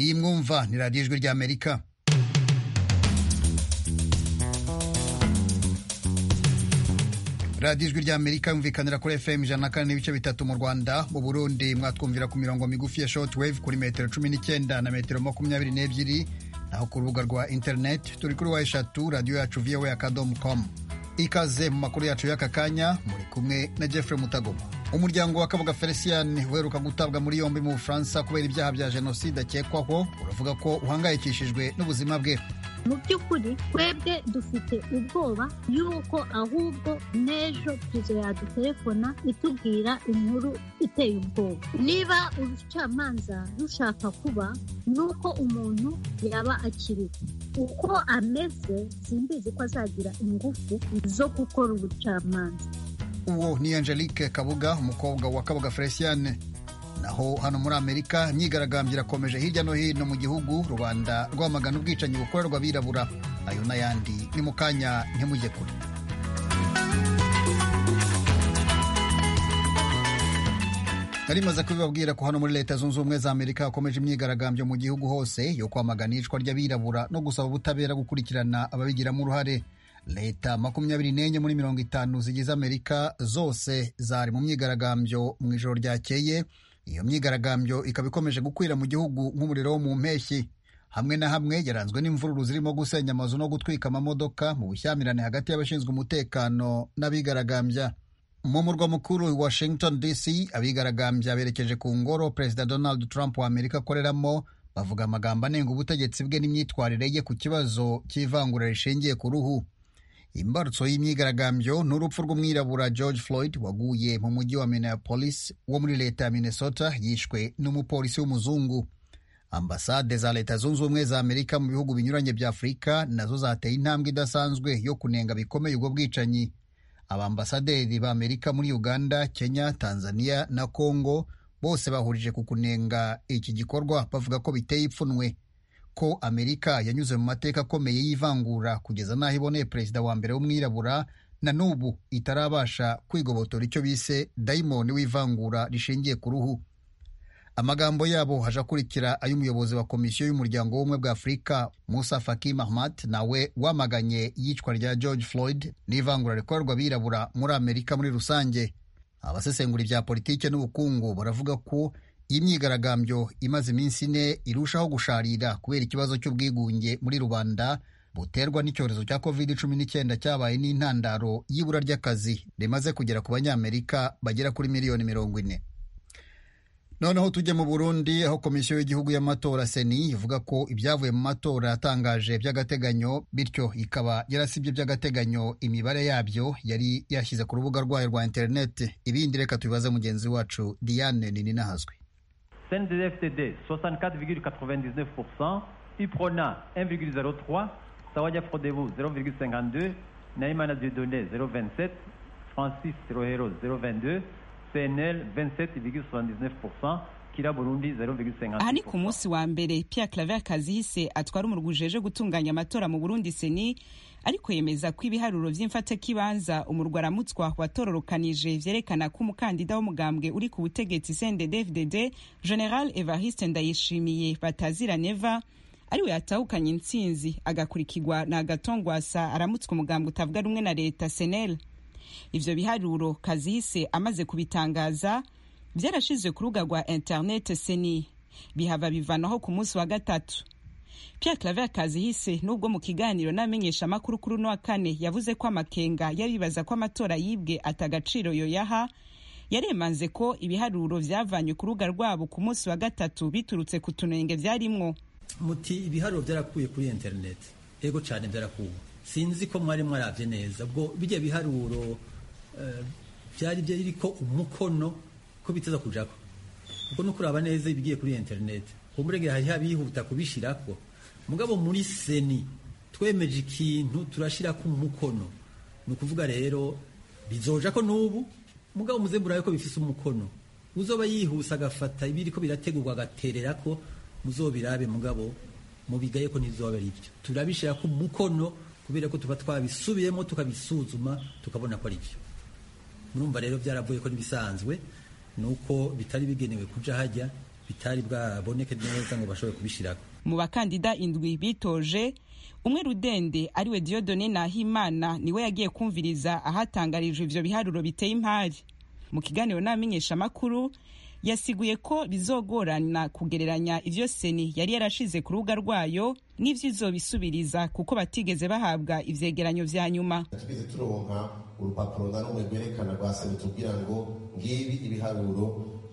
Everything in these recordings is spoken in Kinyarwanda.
iyi mwumva ni radiyo ijwi ry'amerika radiyo ijwi ry'amerika yumvikanira kuri fm ijana na kane n'ibice bitatu mu rwanda mu burundi mwatwumvira ku mirongo migufi ya shortwave kuri metero cumi n'icyenda na metero makumyabiri n'ebyiri naho ku rubuga rwa interineti turi kuri wa eshatu radiyo yacu vowe akadomo komu ikaze mu makuru yacu y'aka kanya muri kumwe na jeffrey mutagoma umuryango wa kabuga felicien uheruka gutabwa muri yombi mu bufaransa kubera ibyaha bya jenoside akekwaho uravuga ko uhangayikishijwe n'ubuzima bwe mu by'ukuri twebwe dufite ubwoba y'uko ahubwo n'ejo pizo yadutelefona itubwira inkuru iteye ubwoba niba urucamanza rushaka kuba ni uko umuntu yaba akiriho uko ameze simbizi ko azagira ingufu zo gukora ubucamanza uwo ni angelique kabuga umukobwa wa kabuga felicien naho hano muri amerika imyigaragambyo irakomeje hirya no hino mu gihugu rubanda rwamagana ubwicanyi bukorerwa abirabura ayo n'ayandi ni mu kanya ntimujye kure nari maze kubibabwira ko hano muri leta zunze ubumwe za amerika hakomeje imyigaragambyo mu gihugu hose yo kwamagana iyicwa ry'abirabura no gusaba ubutabera gukurikirana ababigiramo uruhare leta makumyabiri n'enye muri mirongo itanu zigize amerika zose zari mu myigaragambyo mu ijoro ryakeye iyo myigaragambyo ikaba ikomeje gukwira mu gihugu nk'umuriro wo mu mpeshyi hamwe na hamwe yaranzwe n'imvururu zirimo gusenya amazu no gutwika amamodoka mu bushyamirane hagati y'abashinzwe umutekano n'abigaragambya mu murwa mukuru washington dc abigaragambya berekeje ku ngoro perezida donald trump wa amerika akoreramo bavuga amagambo anenga ubutegetsi bwe n'imyitwarire ye ku kibazo cy'ivangura rishingiye ku ruhu imbarutso y'imyigaragambyo ni urupfu rw'umwirabura george floyd waguye mu mujyi wa minneapolis wo muri leta ya minnesota yishwe n'umupolisi w'umuzungu ambasade za leta zunze ubumwe za amerika mu bihugu binyuranye bya afurika nazo zateye intambwe idasanzwe yo kunenga bikomeye ubwo bwicanyi abambasaderi ba amerika muri uganda kenya tanzania na congo bose bahurije ku kunenga iki gikorwa bavuga ko biteye ipfunwe ko amerika yanyuze mu mateka akomeye y'ivangura kugeza n'aho iboneye perezida wa mbere w'umwirabura na n'ubu itarabasha kwigobotora icyo bise dayimoni w'ivangura rishingiye ku ruhu amagambo yabo haje akurikira ay'umuyobozi wa komisiyo y'umuryango w'ubumwe bwa afurika musa faki mahmat nawe wamaganye iyicwa rya george floyd n'ivangura rikorerwa abirabura muri amerika muri rusange abasesengura ibya politiki n'ubukungu baravuga ko iyi myigaragambyo imaze iminsi ine irushaho gusharira kubera ikibazo cy'ubwigunge muri rubanda buterwa n'icyorezo cya covid cumi n'icyenda cyabaye n'intandaro y'ibura ry'akazi rimaze kugera ku banyamerika bagera kuri miliyoni mirongo ine noneho tujye mu burundi aho komisiyo y'igihugu y'amatora seni ivuga ko ibyavuye mu matora yatangaje by'agateganyo bityo ikaba yarasibye by'agateganyo imibare yabyo yari yashyize ku rubuga rwayo rwa interineti ibindi reka tubibaze mugenzi wacu diane nini nahazwi CNDD-FTD 64,99%, IPRONA 1,03%, Sawaya Frodevo 0,52%, Naïmana Dieudonné 0,27%, Francis Rohero 0,22%, CNL 27,79%, aha ni ku munsi wa mbere Pierre Claver Kazihise atwara umurwi ujeje gutunganya amatora mu Burundi seni ariko yemeza ko ibiharuro by'imfata kibanza umurwa aramutswa watororokanije byerekana ko umukandida w'umugambwe uri ku butegetsi CNDD-FDD General Evariste Ndayishimiye batazira neva ariwe yatahukanye intsinzi agakurikirwa na Agatongwasa aramutswa umugambwe utavuga rumwe na leta senel ivyo biharuro Kazihise amaze kubitangaza byarashizwe ku rubuga rwa interinete seni bihava bivanaho ku munsi wa gatatu Pierre Claver Kazihise nubwo mu kiganiro n'amenyesha amakuru kuri uno wa kane yavuze ko amakenga yabibaza ko amatora yibwe atagaciro yoyaha yaremanze ko ibiharuro byavanywe ku rubuga rwabo ku munsi wa gatatu biturutse ku tunenge byarimwo muti ibiharuro byarakuye kuri interinete ego cyane byarakuwe sinzi ko mwari mwarabye neza ubwo bijya biharuro byari biriko umukono ko biteza kujako ubwo no kuraba neza ibigiye kuri internet kumurege hari habihuta kubishirako mugabo muri seni twemeje ikintu turashira ku mukono nukuvuga rero bizoja ko nubu mugabo muzembura yuko bifise umukono uzoba yihuse agafata ibiri ko birategurwa agaterera ko muzobirabe mugabo mubigaye ko nizoba ari byo turabishira ku mukono kubera ko tuba twabisubiyemo tukabisuzuma tukabona ko ari byo murumva rero byaravuye ko nibisanzwe nuko bitari bigenewe kuja hajya bitari bwaboneke neza ngo bashobore kubishyiraho mu bakandida indwi bitoje umwe rudende ariwe Dieudonne Nahimana niwe yagiye kumviriza ahatangarijwe ivyo biharuro biteye impari mu kiganiro n'amenyesha makuru yasiguye ko bizogorana kugereranya ivyo seni yari yarashize ku rubuga rwayo n'ivyo izobisubiriza kuko batigeze bahabwa ivyegeranyo vya nyuma tugeze turonka urupapuro nda rumwe rwerekana rwa seni tubwira ngo ngibi ibiharuro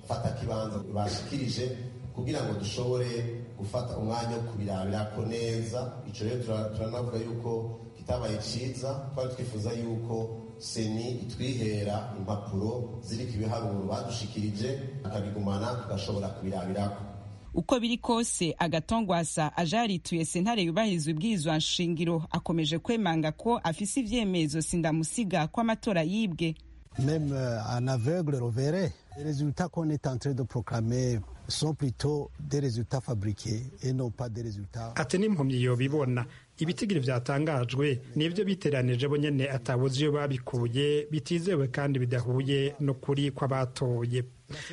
fata kibanza bashikirije kugira ngo dushobore gufata umwanya wo kubirabirako neza ico rero turanavuga yuko kitabaye ciza twari twifuza yuko seni itwihera impapuro ziriko ibiharuro badushikirije akabigumana tugashobora kubirabirako uko biri kose agatongwasa aje yarituye sentare yubahirizwa ibwirizwa nshingiro akomeje kwemanga ko afise ivyemezo sindamusiga ko amatora yibwe meme euh, en aveugle rovere les résultats qu'on est en train de proclamer sont plutôt des résultats fabriqués et non pas des résultats ati n'impumyi yobibona ibitigiri byatangajwe nibyo biteranije bo nyene atabuze iyo babikuye bitizewe kandi bidahuye no kuri kw'abatoye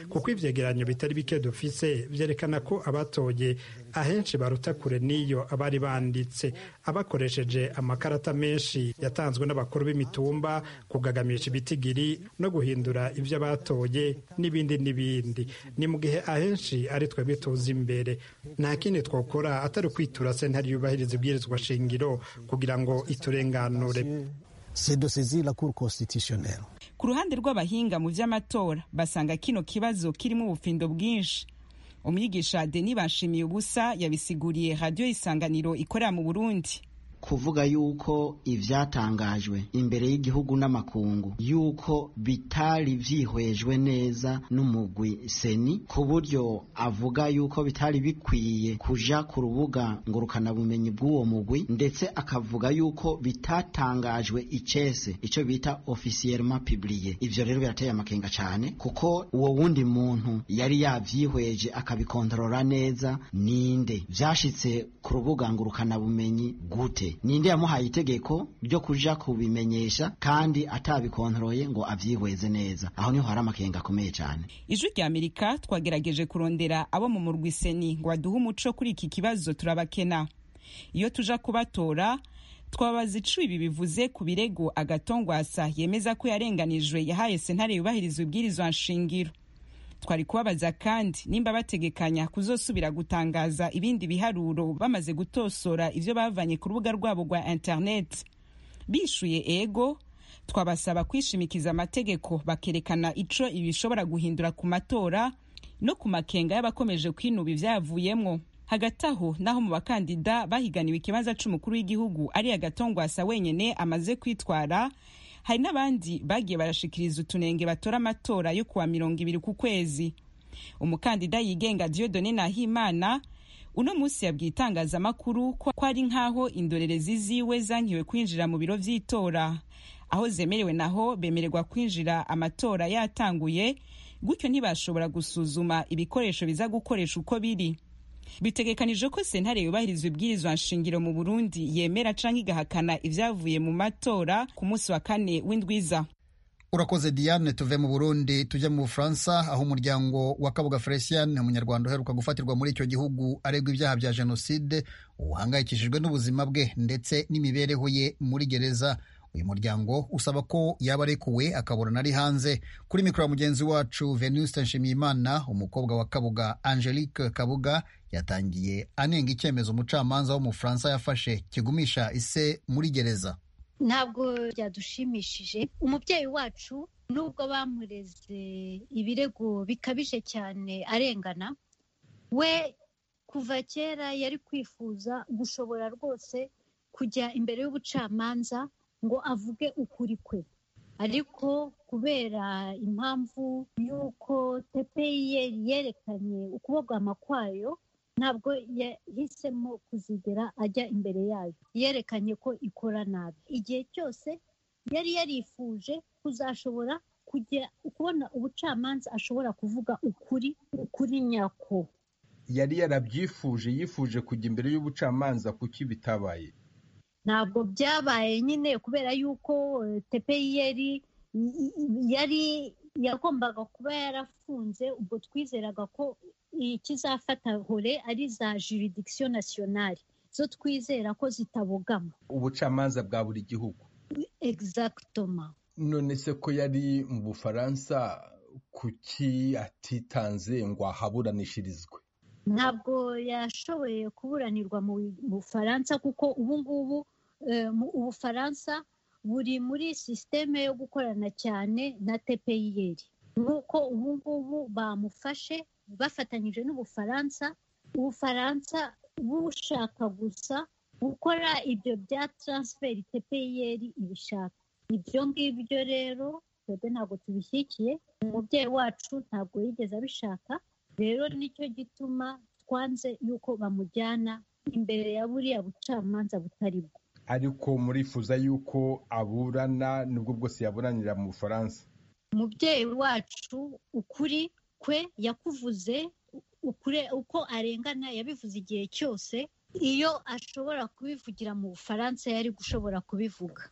kuko ivyegeranyo bitari bike dufise vyerekana ko abatoye ahenshi baruta kure n'iyo abari banditse abakoresheje amakarata menshi yatanzwe n'abakuru b'imitumba kugagamisha ibitigiri no guhindura ivyo abatoye n'ibindi n'ibindi ni mu gihe ahenshi ari twebwe tuzi imbere nta kindi twokora atari kwitura sentari yubahiriza ibwirizwa shingiro kugira ngo iturenganure c'est de saisir la cour constitutionnelle ku ruhande rw'abahinga mu by'amatora basanga kino kibazo kirimo ubufindo bwinshi umwigisha denis bashimiye ubusa yabisiguriye radiyo isanganiro ikorera mu burundi kuvuga yuko ivyatangajwe imbere y'igihugu n'amakungu yuko bitari vyihwejwe neza n'umugwi seni ku buryo avuga yuko bitari bikwiye kuja ku rubuga ngurukanabumenyi bw'uwo mugwi ndetse akavuga yuko bitatangajwe icese ico bita officiellement publié ivyo rero birateye amakenga cane kuko uwo wundi muntu yari yavyihweje akabikontorora neza ninde vyashitse ku rubuga ngurukanabumenyi gute ninde yamuhaye itegeko ryo kuja kubimenyesha kandi atabikontoroye ngo avyihweze neza aho niho hari amakenga akomeye cyane ijwi rya amerika twagerageje kurondera abo mu murwi seni ngo baduhe umuco kuri iki kibazo turabakena iyo tuja kubatora twabaza ico ibi bivuze ku birego agatongwasa yemeza ko yarenganijwe yahaye sentare yubahiriza ibwirizwa nshingiro twari kubabaza kandi nimba bategekanya kuzosubira gutangaza ibindi biharuro bamaze gutosora ivyo bavanye ku rubuga rwabo rwa interineti bishuye ego twabasaba kwishimikiza amategeko bakerekana ico ibishobora guhindura ku matora no ku makenga y'abakomeje kwinuba ivyavuyemwo hagati aho naho mu bakandida bahiganiwe ikibanza c'umukuru w'igihugu ari agatongwasa wenyene amaze kwitwara hari n'abandi bagiye barashikiriza utunenge batora amatora yo kuwa mirongo ibiri ku kwezi umukandida yigenga diodone nahimana uno munsi yabwiye itangazamakuru ko ari nk'aho indorerezi ziwe zankiwe kwinjira mu biro vy'itora aho zemerewe naho bemererwa kwinjira amatora yatanguye gutyo ntibashobora gusuzuma ibikoresho biza gukoresha uko biri bitegekanije ko sentare yubahiriza ibwirizwa nshingiro mu burundi yemera canke igahakana ivyavuye mu matora ku munsi wa kane w'indwiza urakoze diane tuve mu burundi tujya mu bufaransa aho umuryango wa kabuga felician umunyarwanda uheruka gufatirwa muri icyo gihugu aregwa ibyaha bya jenoside uhangayikishijwe n'ubuzima bwe ndetse n'imibereho ye muri gereza uyu muryango usaba ko yaba arekuwe akaburana ari hanze kuri mikoro ya mugenzi wacu venuste nshimiyimana umukobwa wa kabuga angelique kabuga yatangiye anenga icyemezo umucamanza w'umufaransa yafashe kigumisha ise muri gereza ntabwo byadushimishije umubyeyi wacu nubwo bamureze ibirego bikabije cyane arengana we kuva kera yari kwifuza gushobora rwose kujya imbere y'ubucamanza ngo avuge ukuri kwe ariko kubera impamvu y'uko tepeyeri yerekanye ukubogama kwayo ntabwo yahisemo kuzigera ajya imbere yayo yerekanye ko ikora nabi igihe cyose yari yarifuje kuzashobora kujya kubona ubucamanza ashobora kuvuga ukuri ukuri nyako yari yarabyifuje yifuje kujya imbere y'ubucamanza kuki bitabaye ntabwo byabaye nyine kubera yuko tepeyeri yari yagombaga kuba yarafunze ubwo twizeraga ko ikizafata hore ari za juridikisiyo nasiyonari zo twizera ko zitabogama ubucamanza bwa buri gihugu egizagitoma none se ko yari mu bufaransa kuki atitanze ngo ahaburanishirizwe ntabwo yashoboye kuburanirwa mu bufaransa kuko ubu ngubu ubufaransa buri muri sisiteme yo gukorana cyane na tepeyiyeri nk'uko ubu ngubu bamufashe bafatanyije n'ubufaransa ubufaransa bushaka gusa gukora ibyo bya taransiferi tepeyiyeri ibishaka ibyo ngibyo rero twebwe ntabwo tubishyigikiye umubyeyi wacu ntabwo yigeze abishaka rero nicyo gituma twanze yuko bamujyana imbere ya buriya bucamanza butari bwo ariko murifuza yuko aburana nubwo bwose yaburanira mu bufaransa umubyeyi wacu ukuri kwe yakuvuze uko arengana yabivuze igihe cyose iyo ashobora kubivugira mu bufaransa yari gushobora kubivuga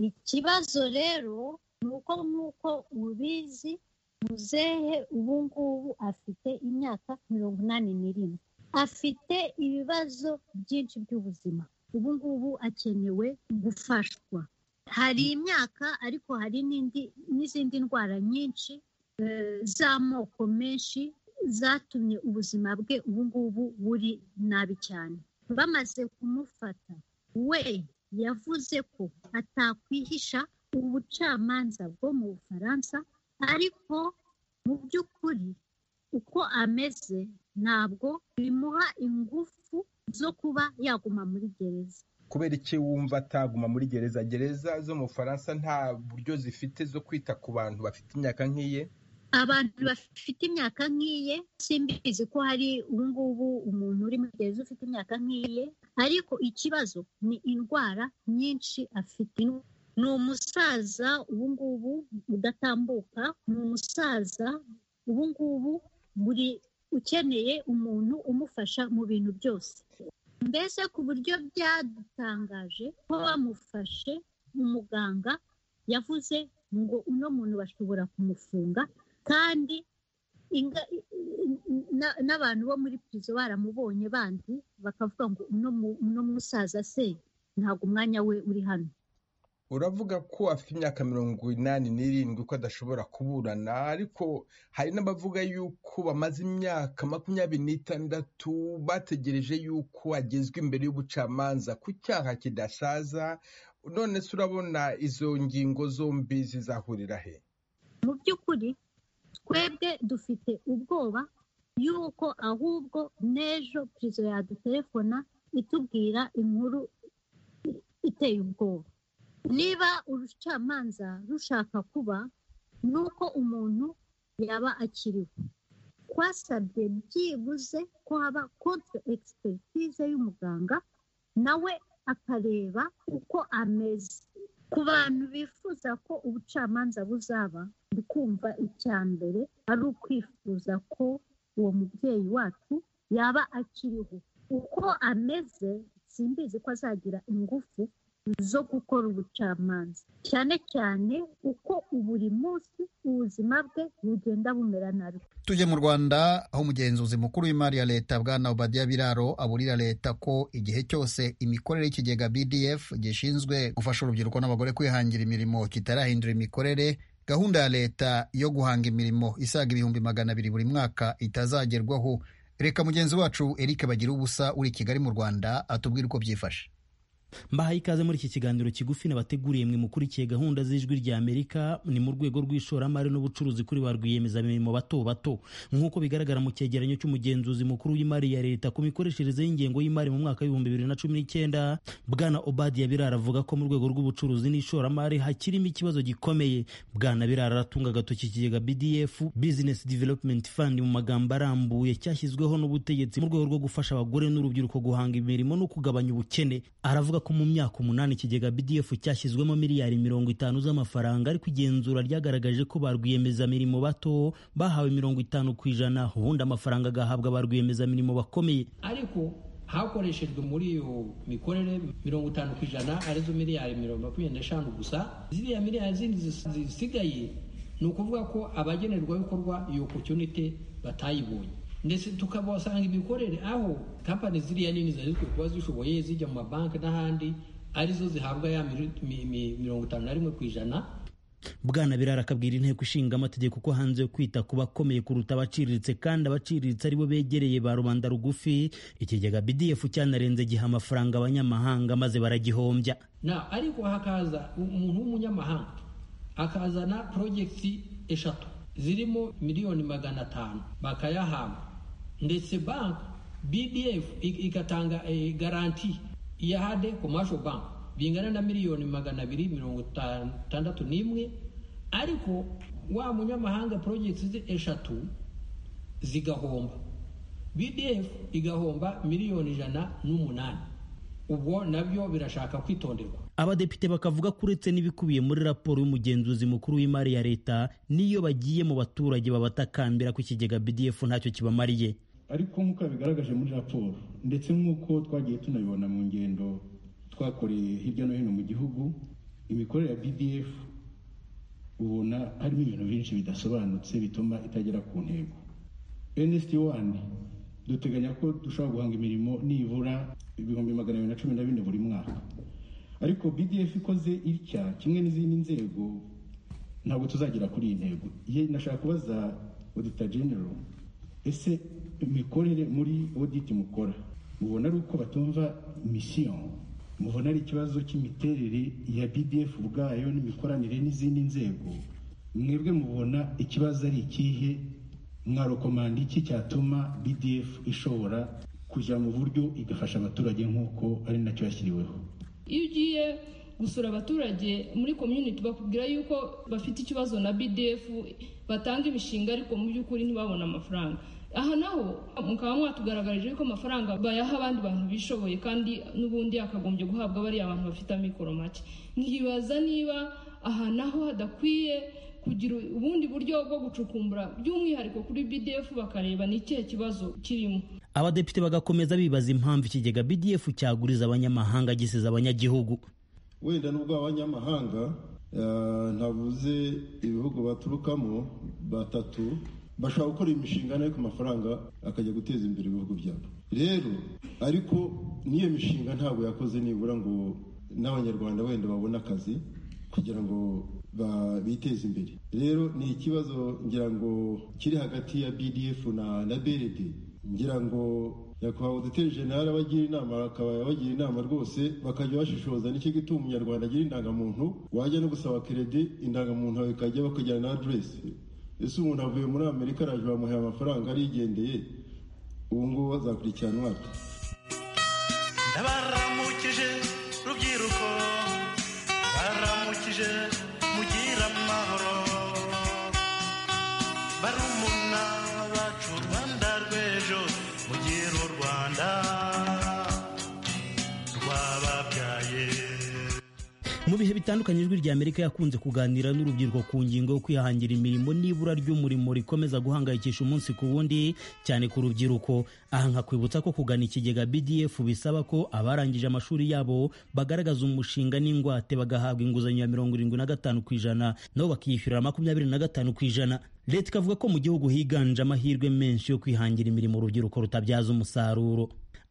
ikibazo rero ni uko nk'uko ubizi muzehe ubu ngubu afite imyaka mirongo inani n'irindwi afite ibibazo byinshi by'ubuzima ubu ngubu akenewe gufashwa hari imyaka ariko hari n'izindi ndwara nyinshi z'amoko menshi zatumye ubuzima bwe ubu ngubu buri nabi cyane bamaze kumufata we yavuze ko atakwihisha ubucamanza bwo mu bufaransa ariko mu by'ukuri uko ameze ntabwo bimuha ingufu zo kuba yaguma muri gereza kubera iki wumva ataguma muri gereza gereza zo mu bufaransa nta buryo zifite zo kwita ku bantu bafite imyaka nk'iye abantu bafite imyaka nk'iye simbizi ko hari ubungubu umuntu uri muri gereza ufite imyaka nk'iye ariko ikibazo ni indwara nyinshi afite ni umusaza ubu ngubu udatambuka ni umusaza ubu ngubu buri ukeneye umuntu umufasha mu bintu byose mbese ku buryo byadutangaje ko bamufashe umuganga yavuze ngo uno muntu bashobora kumufunga kandi n'abantu bo muri pirizo baramubonye bandi bakavuga ngo uno musaza se ntabwo umwanya we uri hano uravuga ko afite imyaka mirongo inani n'irindwi ko adashobora kuburana ariko hari n'abavuga yuko bamaze imyaka makumyabiri n'itandatu bategereje yuko agezwa imbere y'ubucamanza ku cyaha kidasaza none se urabona izo ngingo zombi zizahurira he mu by'ukuri twebwe dufite ubwoba y'uko ahubwo n'ejo pirizo yadutelefona itubwira inkuru iteye ubwoba niba urucamanza rushaka kuba ni uko umuntu yaba akiriho twasabye byibuze ko haba konti egisipegitize y'umuganga nawe akareba uko ameze ku bantu bifuza ko ubucamanza buzaba kumva icya mbere ari ukwifuza ko uwo mubyeyi wacu yaba akiriho uko ameze simbizi ko azagira ingufu zo gukora ubucamanza cyane cyane uko buri munsi ubuzima bwe bugenda bumera nabi tujye mu rwanda aho umugenzuzi mukuru w'imari ya leta bwana obadiya biraro aburira leta ko igihe cyose imikorere y'ikigega bdf gishinzwe gufasha urubyiruko n'abagore kwihangira imirimo kitarahindura imikorere gahunda ya leta yo guhanga imirimo isaga ibihumbi magana abiri buri mwaka itazagerwaho reka mugenzi wacu eric bagira ubusa uri kigali mu rwanda atubwire uko byifashe mbahaye ikaze muri iki kiganiro kigufi nabateguriye mwe mukurikiye gahunda z'ijwi rya amerika ni mu rwego rw'ishoramari n'ubucuruzi kuri ba rwiyemezamirimo bato bato nk'uko bigaragara mu cyegeranyo cy'umugenzuzi mukuru w'imari ya leta ku mikoreshereze y'ingengo y'imari mu mwaka w'ibihumbi bibiri na cumi n'icyenda bwana obadiya birara avuga ko mu rwego rw'ubucuruzi n'ishoramari hakirimo ikibazo gikomeye bwana birara aratunga agatoki ikigega bdf business development fund mu magambo arambuye cyashyizweho n'ubutegetsi mu rwego rwo gufasha abagore n'urubyiruko guhanga imirimo no kugabanya ubukene aravuga ko mu myaka umunani ikigega BDF cyashyizwemo miliyari mirongo itanu z'amafaranga ariko igenzura ryagaragaje ko ba rwiyemezamirimo bato bahawe mirongo itanu ku ijana ubundi amafaranga agahabwa ba rwiyemezamirimo bakomeye ariko hakoreshejwe muri iyo mikorere mirongo itanu ku ijana arizo miliyari mirongo makumyabiri n'eshanu gusa ziriya miliyari zindi zisigaye ni ukuvuga ko abagenerwabikorwa iyo opportunity batayibonye ndetse tukabasanga imikorere aho kampani ziriya nini zari zikwiye kuba zishoboye zijya mu mabanki n'ahandi arizo zihabwa ya mirongo itanu na rimwe ku ijana bwana birara akabwira inteko ishinga amategeko ko hanze yo kwita ku bakomeye kuruta abaciriritse kandi abaciriritse aribo begereye ba rubanda rugufi ikigega bdf cyanarenze igihe amafaranga abanyamahanga maze baragihombya na ariko hakaza umuntu w'umunyamahanga akazana porojegiti eshatu zirimo miliyoni magana atanu bakayahamba ndetse banki bdf igatanga garanti ya hade komasho banki bingana na miliyoni magana abiri mirongo itandatu n'imwe ariko wa munyamahanga porojegiti ze eshatu zigahomba bdf igahomba miliyoni ijana n'umunani ubwo nabyo birashaka kwitonderwa abadepite bakavuga ko uretse n'ibikubiye muri raporo y'umugenzuzi mukuru w'imari ya leta n'iyo bagiye mu baturage babatakambira ko ikigega bdf ntacyo kibamariye ariko nk'uko bigaragaje muri raporo ndetse nk'uko twagiye tunabibona mu ngendo twakoreye hirya no hino mu gihugu imikorere ya bdf ubona harimo ibintu byinshi bidasobanutse bituma itagera ku ntego nsd wani duteganya ko dushobora guhanga imirimo nibura ibihumbi magana abiri na cumi na bine buri mwaka ariko bdf ikoze itya kimwe n'izindi nzego ntabwo tuzagira kuri iyi ntego ye nashaka kubaza odita genero ese imikorere muri oditi mukora mubona ari uko batumva misiyo mubona ari ikibazo cy'imiterere ya bdf ubwayo n'imikoranire n'izindi nzego mwebwe mubona ikibazo ari ikihe mwarokomanda iki cyatuma bdf ishobora kujya mu buryo igafasha abaturage nk'uko ari nacyo yashyiriweho iyo ugiye gusura abaturage muri community bakubwira yuko bafite ikibazo na bdf batanga imishinga ariko mu by'ukuri ntibabone amafaranga aha naho mukaba mwatugaragarije yuko amafaranga bayaha abandi bantu bishoboye kandi n'ubundi yakagombye guhabwa bariya bantu bafite amikoro make nkibaza niba aha naho hadakwiye kugira ubundi buryo bwo gucukumbura by'umwihariko kuri bdf bakareba ni ikihe kibazo kirimo abadepite bagakomeza bibaza impamvu ikigega bdf cyaguriza abanyamahanga gisiza abanyagihugu wenda n'ubwo abanyamahanga ntavuze ibihugu baturukamo batatu bashobora gukora imishinga nayo ku mafaranga akajya guteza imbere ibihugu byabo rero ariko n'iyo mishinga ntabwo yakoze nibura ngo n'abanyarwanda wenda babone akazi kugira ngo biteze imbere rero ni ikibazo ngira ngo kiri hagati ya bdf na na brd ngira ngo nyakubahwa duteri jenali abagira inama akaba yabagira inama rwose bakajya bashishoza n'icyo gituma umunyarwanda agira indangamuntu wajya no gusaba keredi indangamuntu yawe ikajya bakajyana na aderesi ese umuntu avuye muri amerika araje bamuhaye amafaranga arigendeye ubu ngubu bazakurikiranwa ndabaramukije rubyiruko baramukije mugire amahoro barumuna bacu rwanda rw'ejo mugire u rwanda mu bihe bitandukanye ijwi rya amerika yakunze kuganira n'urubyiruko ku ngingo yo kwihangira imirimo n'ibura ry'umurimo rikomeza guhangayikisha umunsi ku wundi cyane ku rubyiruko aha nkakwibutsa ko kugana ikigega bdf bisaba ko abarangije amashuri yabo bagaragaza umushinga n'ingwate bagahabwa inguzanyo ya mirongo irindwi na gatanu ku ijana nabo bakiyishyurira makumyabiri na gatanu ku ijana leta ikavuga ko mu gihugu higanje amahirwe menshi yo kwihangira imirimo urubyiruko rutabyaza umusaruro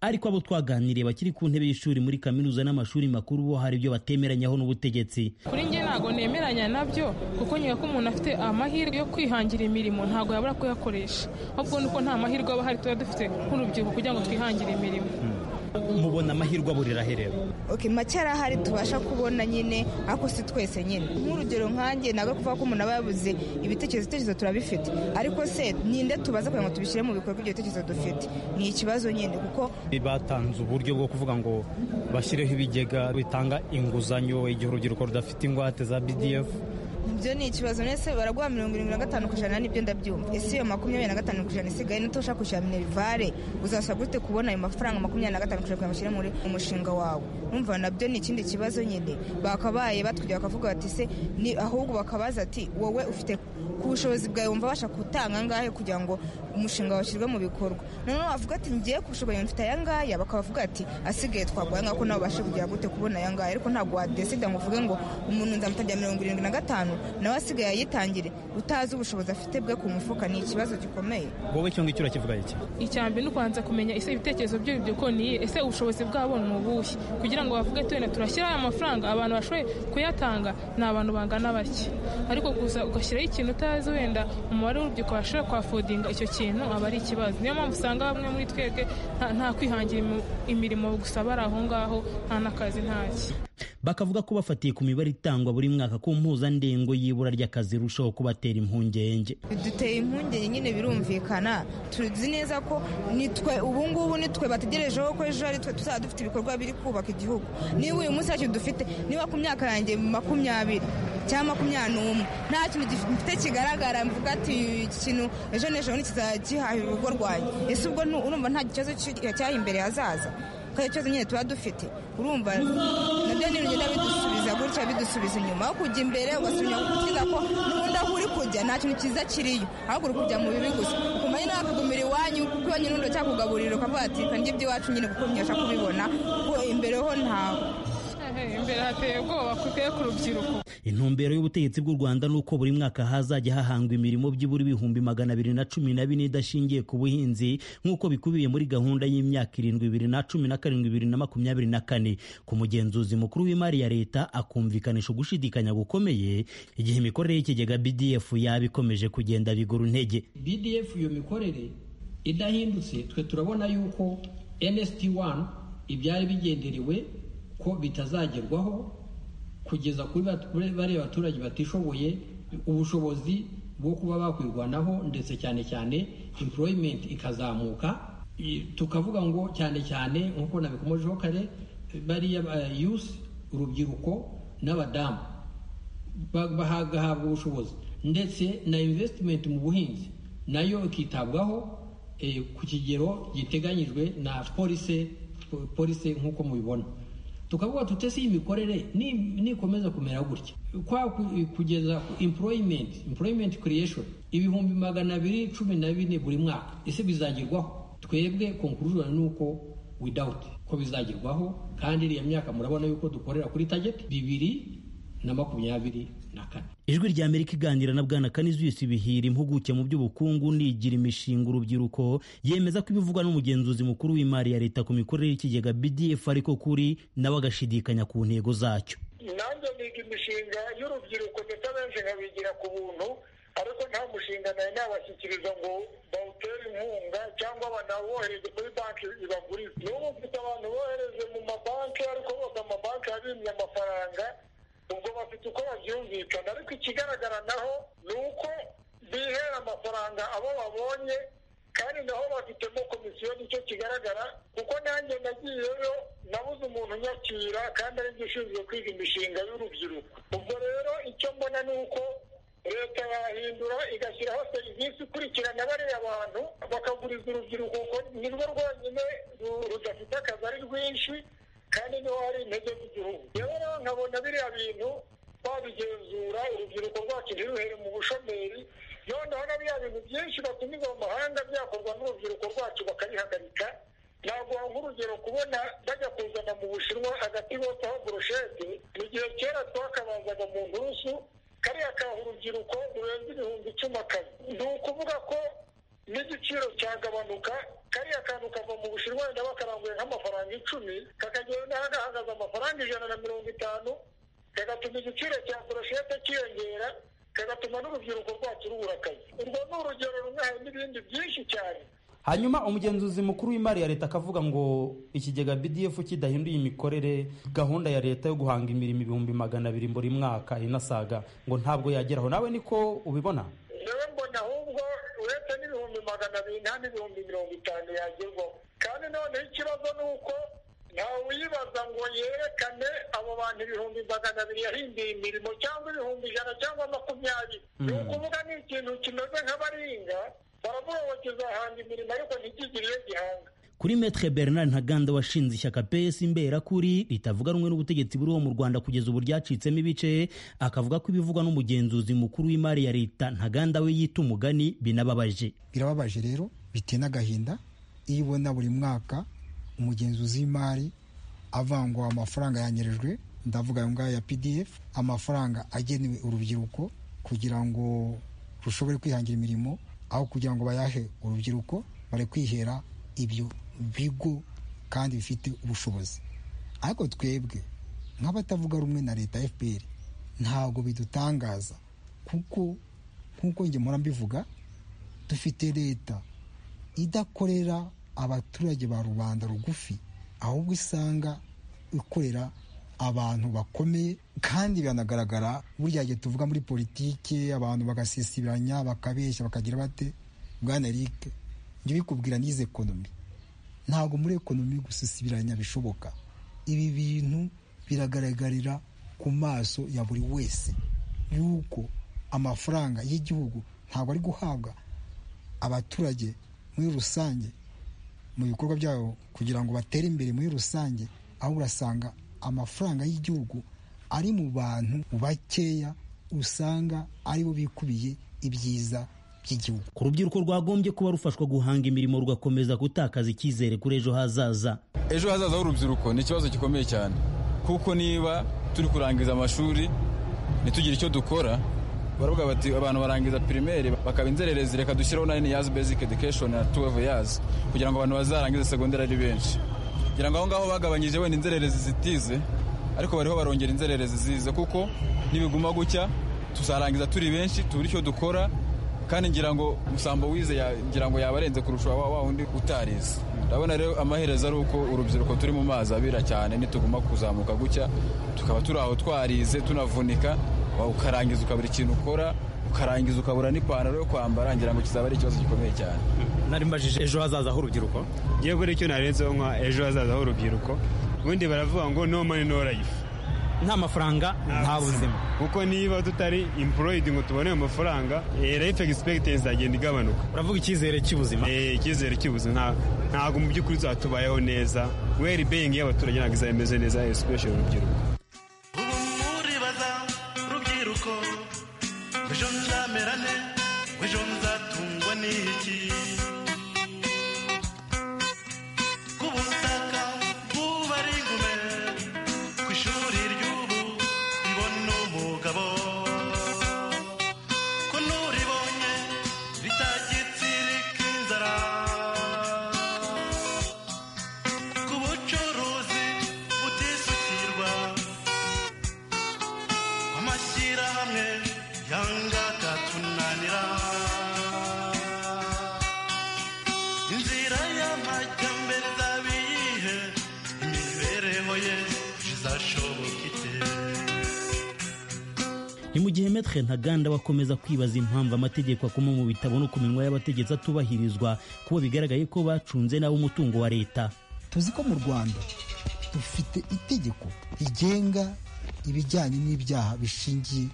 ariko abo twaganiriye bakiri ku ntebe y'ishuri muri kaminuza n'amashuri makuru bo hari ibyo batemeranyaho n'ubutegetsi kuri njye ntabwo nemeranya nabyo kuko nyuma ko umuntu afite amahirwe yo kwihangira imirimo ntabwo yabura kuyakoresha ahubwo nuko nta mahirwe aba ahari tuba dufite nk'urubyiruko kugira ngo twihangire imirimo mubona amahirwe aburira herero oke make yari ahari tubasha kubona nyine ariko si twese nyine nk'urugero nkanjye ntabwo kuvuga ko umuntu aba yabuze ibitekerezo ibitekerezo turabifite ariko se ninde tubaza kugira ngo tubishyire mu bikorwa ibyo bitekerezo dufite ni ikibazo nyine kuko batanze uburyo bwo kuvuga ngo bashyireho ibigega bitanga inguzanyo igihe urubyiruko rudafite ingwate za bdf ibyo ni ikibazo mwese baraguha mirongo irindwi na gatanu ku ijana nibyo ndabyumva ese iyo makumyabiri na gatanu ku ijana isigaye n'uto ushaka kwishyura minerivare uzasaba gute kubona ayo mafaranga makumyabiri na gatanu ku ijana kugira ngo ushyire muri umushinga wawe umva nabyo ni ikindi kibazo nyine bakabaye batujya bakavuga bati se ni ahubwo bakabaza ati wowe ufite ku bushobozi bwawe wumva abasha gutanga angahe kugira ngo umushinga washyirwe mu bikorwa noneho wavuga ati ngiye ku bushobozi mfite aya ngaya bakabavuga ati asigaye twaguha aya ngaya ko nawe ubashe kugira gute kubona aya ngaya ariko ntabwo wadesida ngo uvuge ngo umuntu nzamutangira mirongo irindwi na gatanu nawe asigaye ayitangire utazi ubushobozi afite bwe ku mufuka ni ikibazo gikomeye wowe icyo ngicyo urakivuga iki icya mbere ni ukubanza kumenya ese ibitekerezo by'urubyiruko ni iyihe ese ubushobozi bwabo ni ubuhe kugira ngo bavuge tuwenda turashyira aya mafaranga abantu bashoboye kuyatanga ni abantu bangana bake ariko gusa ugashyiraho ikintu utazi wenda umubare w'urubyiruko bashobora kwafodinga icyo kintu aba ari ikibazo niyo mpamvu usanga bamwe muri twebwe nta kwihangira imirimo gusa bari aho ngaho nta n'akazi ntaki bakavuga ko bafatiye ku mibare itangwa buri mwaka ko mpuzandengo y'ibura ry'akazi irushaho kubatera impungenge biduteye impungenge nyine birumvikana tuzi neza ko nitwe ubu ngubu nitwe bategerejeho ko ejo ari twe tuzaba dufite ibikorwa biri kubaka igihugu niba uyu munsi ntacyo dufite niba ku myaka yanjye makumyabiri cyangwa makumyabiri n'umwe nta kintu gifite kigaragara mvuga ati iki kintu ejo n'ejo ntikizagihaha urugo rwanjye ese ubwo urumva nta kibazo cy'aho imbere hazaza kandi ikibazo nyine tuba dufite urumva nabyo ni bigenda bidusubiza gutya bidusubiza inyuma aho kujya imbere ugasubira gukurikiza ko n'ubundi aho uri kujya nta kintu cyiza kiriyo ahubwo uri kujya mu bibi gusa ukumenya nawe akagumira iwanyu kuko iwanyu n'undi cyakugaburira ukavuga ati kanjye iby'iwacu nyine kuko ntiyasha kubibona kuko imbere ho ntawe imbere hateye ubwoba kuko ku rubyiruko intumbero y'ubutegetsi bw'u rwanda ni uko buri mwaka hazajya hahangwa imirimo byibura ibihumbi magana abiri na cumi na bine idashingiye ku buhinzi nk'uko bikubiye muri gahunda y'imyaka irindwi ibiri na cumi na karindwi ibiri na makumyabiri na kane ku mugenzuzi mukuru w'imari ya leta akumvikanisha ugushidikanya gukomeye igihe imikorere y'ikigega bdf yaba ikomeje kugenda bigura intege bdf iyo mikorere idahindutse twe turabona yuko nsd 1 ibyari bigenderewe ko bitazagerwaho kugeza kuri bariya baturage batishoboye ubushobozi bwo kuba bakwirwanaho ndetse cyane cyane employment ikazamuka tukavuga ngo cyane cyane nk'uko nabikomojeho kare bariya youth urubyiruko n'abadamu bagahabwa ubushobozi ndetse na investment mu buhinzi nayo ikitabwaho ku kigero giteganyijwe na polise polise nk'uko mubibona tukavuga tute si imikorere nikomeza kumera gutya kwa kugeza employment employment creation ibihumbi magana abiri cumi na bine buri mwaka ese bizagerwaho twebwe conclusion ni uko without ko bizagerwaho kandi iriya myaka murabona yuko dukorera kuri target bibiri na makumyabiri na kane ijwi rya amerika iganira na bwana kanizius bihira impuguke mu by'ubukungu nigira imishinga urubyiruko yemeza ko ibivugwa n'umugenzuzi mukuru w'imari ya leta ku mikorere y'ikigega bdf ariko kuri nawe agashidikanya ku ntego zacyo nanjye niga imishinga y'urubyiruko ndetse abenshi nkabigira ku buntu ariko nta mushinga nayo nabashyikiriza ngo bawutere inkunga cyangwa banawohereze kuri banki ibagurize n'ubu mfite abantu bohereze mu mabanki ariko bose amabanki yabimye amafaranga ubwo bafite uko babyumvikana ariko ikigaragara naho ni uko bihera amafaranga abo babonye kandi naho bafitemo komisiyo nicyo kigaragara kuko nanjye nagiyeyo nabuze umuntu unyakira kandi ari ushinzwe kwiga imishinga y'urubyiruko ubwo rero icyo mbona ni uko leta yahindura igashyiraho serivisi ikurikirana bariya abantu bakaguriza urubyiruko kuko ni rwo rwonyine rudafite akazi ari rwinshi kandi niho hari intege z'igihugu rero nkabona biriya bintu babigenzura urubyiruko rwacu ntiruhere mu bushomeri noneho na biriya bintu byinshi batumiza mu mahanga byakorwa n'urubyiruko rwacu bakabihagarika ntabwo nk'urugero kubona bajya kuzana mu bushinwa agati botaho burushete mu gihe kera twakabazaga mu nturusu kariya kaha urubyiruko rurenze ibihumbi icumi akazi ni ukuvuga ko n'igiciro cyagabanuka kariya kantu kava mu bushinwa wenda bakaranguye nk'amafaranga icumi kakagenda gahagaze amafaranga ijana na mirongo itanu kagatuma igiciro cya boroshete kiyongera kagatuma n'urubyiruko rwacu rubura akazi urwo ni urugero rumwe hari n'ibindi byinshi cyane hanyuma umugenzuzi mukuru w'imari ya leta akavuga ngo ikigega bdf kidahinduye imikorere gahunda ya leta yo guhanga imirimo ibihumbi magana abiri buri mwaka inasaga ngo ntabwo yageraho nawe niko ubibona rero mbona ahubwo uretse n'ibihumbi magana abiri nta n'ibihumbi mirongo itanu yagerwaho kandi noneho ikibazo ni uko ntawe uyibaza ngo yerekane abo bantu ibihumbi magana abiri yahinduye imirimo cyangwa ibihumbi ijana cyangwa makumyabiri ni ukuvuga ni ikintu kimeze nk'abaringa baravuga ngo kizahanga imirimo ariko ntikigire iyo gihanga kuri metre bernard ntaganda washinze ishyaka ps imberakuri ritavuga rumwe n'ubutegetsi buriho mu rwanda kugeza ubu ryacitsemo ibice akavuga ko ibivugwa n'umugenzuzi mukuru w'imari ya leta ntaganda we yita umugani binababaje birababaje rero biteye n'agahinda iyo ubona buri mwaka umugenzuzi w'imari avangwa amafaranga yanyerejwe ndavuga ayo ngayo ya pdf amafaranga agenewe urubyiruko kugira ngo rushobore kwihangira imirimo aho kugira ngo bayahe urubyiruko bare kwihera ibyo bigo kandi bifite ubushobozi ariko twebwe nk'abatavuga rumwe na leta fpr ntabwo bidutangaza kuko nk'uko njye mpora mbivuga dufite leta idakorera abaturage ba rubanda rugufi ahubwo isanga ikorera abantu bakomeye kandi biranagaragara burya gihe tuvuga muri politike abantu bagasisibiranya bakabeshya bakagira bate bwana eric njye ubikubwira n'izi ekonomi ntabwo muri ekonomi gusisibiranya bishoboka ibi bintu biragaragarira ku maso ya buri wese yuko amafaranga y'igihugu ntabwo ari guhabwa abaturage muri rusange mu bikorwa byabo kugira ngo batere imbere muri rusange aho urasanga amafaranga y'igihugu ari mu bantu bakeya usanga aribo bikubiye ibyiza by'igihugu ku rubyiruko rwagombye kuba rufashwa guhanga imirimo rugakomeza gutakaza icyizere kuri ejo hazaza ejo hazaza h'urubyiruko ni ikibazo gikomeye cyane kuko niba turi kurangiza amashuri ntitugire icyo dukora baravuga bati abantu barangiza pirimeri bakaba inzererezi reka dushyiraho na yazi basic education na tuwevu yazi kugira ngo abantu bazarangize segonderi ari benshi kugira ngo aho ngaho bagabanyije wenda inzererezi zitize ariko bariho barongera inzererezi zize kuko nibiguma gutya tuzarangiza turi benshi tubura icyo dukora kandi ngira ngo musambo wize ngira ngo yaba arenze kurusha wa wundi utarize ndabona rero amaherezo ari uko urubyiruko turi mu mazi abira cyane nituguma kuzamuka gutya tukaba turi aho twarize tunavunika ukarangiza ukabura ikintu ukora ukarangiza ukabura n'ipantaro yo kwambara ngira ngo kizaba ari ikibazo gikomeye cyane nari mbajije ejo hazaza h'urubyiruko yewe buri cyo narenzeho nka ejo hazaza h'urubyiruko ubundi baravuga ngo no money no life nta mafaranga nta buzima kuko niba tutari employed ngo tubone ayo mafaranga life expectancy izagenda igabanuka uravuga icyizere cy'ubuzima eh icyizere cy'ubuzima ntabwo mu by'ukuri tuzatubayeho neza well being y'abaturage ntabwo izameze neza especially urubyiruko ejo nzamerane ejo nzatungwa n'iki ku butaka bw'ubu ari ingume ku ishuri ry'ubu ribona umugabo ko n'uribonye bitagitsirika inzara ku bucuruzi butisukirwa amashyirahamwe yanga katunanira inzira y'amajyambere zabiyihe imibereho ye izashoboka ite ni mu gihe metre ntaganda wakomeza kwibaza impamvu amategeko akoma mu bitabo no ku minwa y'abategetsi atubahirizwa kuba bigaragaye ko bacunze nabo umutungo wa leta tuzi ko mu rwanda dufite itegeko rigenga ibijyanye n'ibyaha bishingiye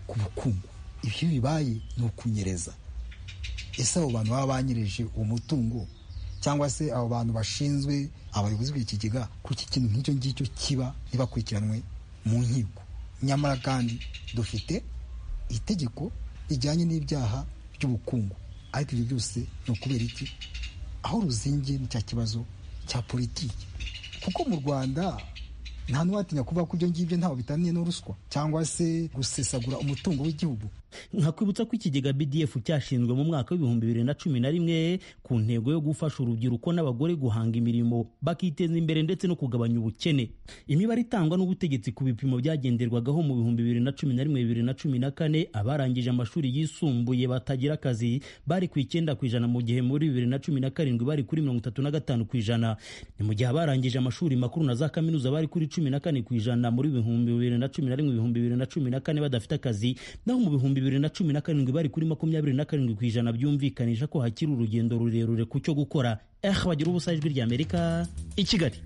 ku bukungu ibyo bibaye ni ukunyereza ese abo bantu baba banyereje uwo mutungo cyangwa se abo bantu bashinzwe abayobozi b'ikigega kuko ikintu nk'icyo ngicyo kiba ntibakurikiranwe mu nkiko nyamara kandi dufite itegeko rijyanye n'ibyaha by'ubukungu ariko ibyo byose ni ukubera iki aho ruzingiye ni cya kibazo cya politiki kuko mu rwanda nta n'uwatinya kuvuga ko ibyo ngibyo ntaho bitaniye no ruswa cyangwa se gusesagura umutungo w'igihugu nkakwibutsa ko ikigega bdf cyashinzwe mu mwaka w'ibihumbi bibiri na cumi na rimwe ku ntego yo gufasha urubyiruko n'abagore guhanga imirimo bakiteza imbere ndetse no kugabanya ubukene imibare itangwa n'ubutegetsi ku bipimo byagenderwagaho mu bihumbi bibiri na cumi na rimwe bibiri na cumi na kane abarangije amashuri yisumbuye batagira akazi bari ku icyenda ku ijana mu gihe muri bibiri na cumi na karindwi bari kuri mirongo itatu na gatanu ku ijana ni mu gihe abarangije amashuri makuru na za kaminuza bari kuri cumi na kane ku ijana muri bihumbi bibiri na cumi na rimwe ibihumbi bibiri na cumi na kane badafite akazi naho mu bihumbi bibiri na cumi na karindwi bari kuri makumyabiri na karindwi ku ijana byumvikanisha ko hakiri urugendo rurerure ku cyo gukora eh bagira ubusa ijwi rya amerika i kigali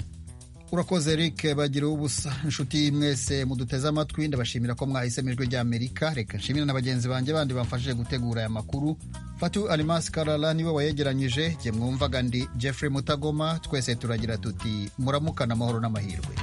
urakoze eric bagira ubusa inshuti mwese muduteze amatwi ndabashimira ko mwahisemo ijwi rya amerika reka nshimire na bagenzi banjye bandi bamfashije gutegura aya makuru fatu alimasi karara niwe wayegeranyije jye mwumvaga ndi jeffrey mutagoma twese turagira tuti muramukana amahoro n'amahirwe